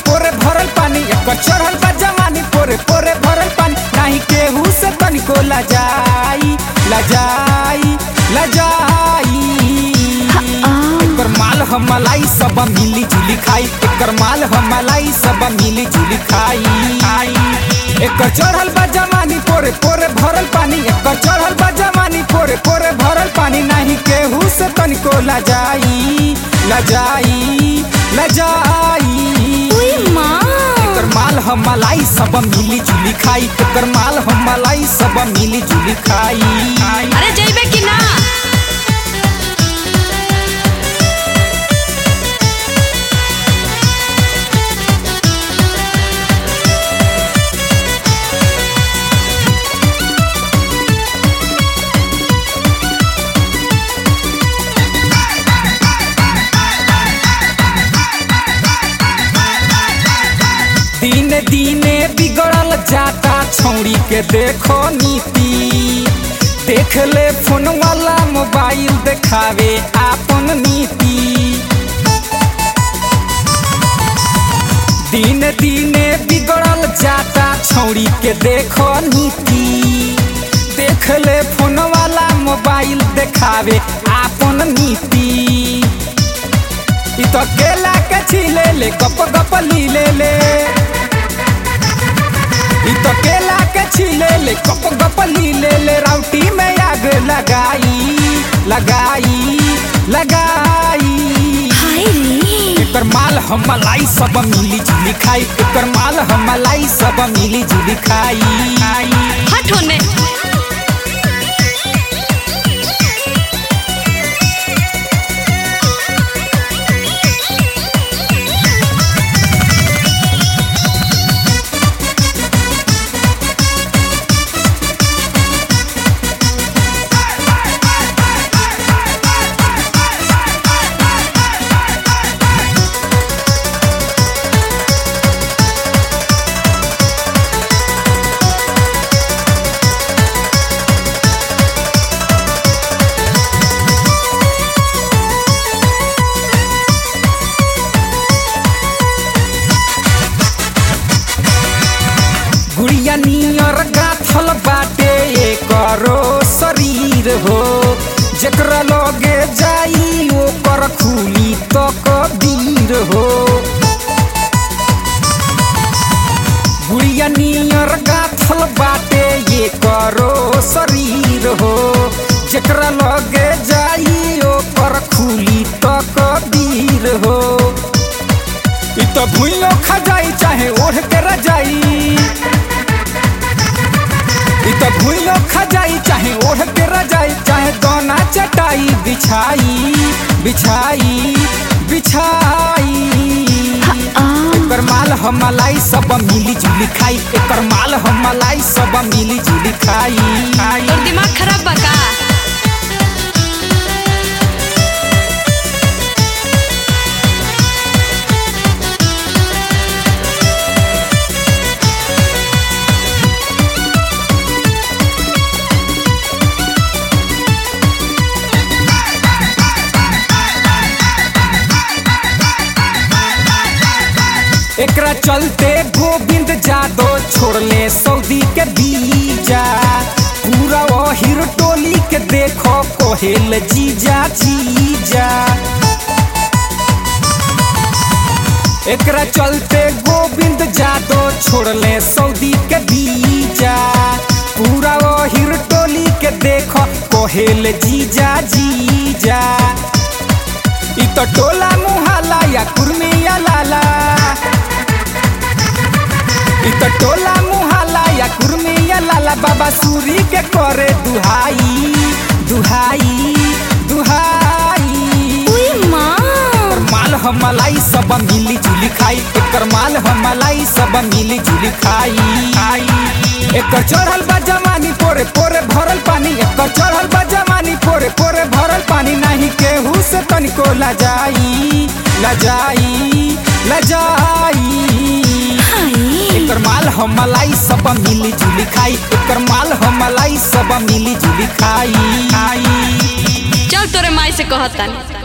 पोरे भरल पानी एकर चढ़ल बा जवानी पोरे पोरे भरल पानी नाही केहू से तनिको लजाई लजाई लजाई एकर माल हम मलाई सब मिली जुली खाई एकर माल हम मलाई सब मिली जुली खाई एकर चढ़ल बा जवानी पोरे पोरे भरल पानी एकर चढ़ल बा जवानी पोरे पोरे भरल पानी नाही केहू से तनिको लजाई लजाई लजाई एकर माल हम मलाई सब मिली जुली खाई एकर माल हम मलाई सब मिली जुली खाई अरे जइबे कि ना दिन दिने बिगड़ल जाता छौड़ी के देखो नीति देख ले फोन वाला मोबाइल देखावे आपन नीति दिन दिने बिगड़ल जाता छौड़ी के देखो नीति देख ले फोन वाला मोबाइल देखावे आपन नीति इ तो केला के छीले ले गप गप लीले ले इ तो केला के छीले ले गप गप लीले ले राउटी में आग लगाई लगाई लगाई एकर माल हम मलाई सब मिली जुली खाई एकर माल हम मलाई सब मिली जुली खाई हट होने गुड़िया नियर गाथल बाटे एकरो शरीर हो जेकरा लगे जाई ओकर खुली तो कबीर हो गुड़िया नियर गाथल बाटे एकरो शरीर हो जेकरा लगे जाई ओकर खुली तो कबीर हो इ तो भूइयो खा जाई चाहे ओढ़ के रजाई इ तो भूइयो खा जाई चाहे ओढ़ के रजाई चाहे दोना चटाई बिछाई बिछाई बिछाई एकर माल हम मलाई सब मिली जुली खाई एकर माल हम मलाई सब मिली जुली खाई तोर दिमाग खराब बा का एकरा चलते गोविंद जादव छोड़ले सऊदी के बीजा पूरा वहीर टोली के देखो कोहेल जीजा जीजा एकरा चलते गोविंद जादव छोड़ले सऊदी के बीजा पूरा वहीर टोली के देखो कोहेल जीजा जीजा इ तो टोला मुहाला या कुर्मिया लाला इ तो टोला मुहाला या कुर्मिया लाला बाबा सूरी के करे दुहाई दुहाई दुहाई एकर माल हम मलाई सब मिली जुली खाई एकर माल हम मलाई सब मिली जुली खाई एकर चढ़ल बा जवानी पोरे पोरे भरल पानी एकर चढ़ल बा जवानी पोरे पोरे भरल पानी नहीं केहू से तनिको लजाई लजाई लजाई एकर माल हम मलाई सब मिली जुली खाई एकर माल हम मलाई सब मिली जुली खाई चल तोरे माई से कहतानी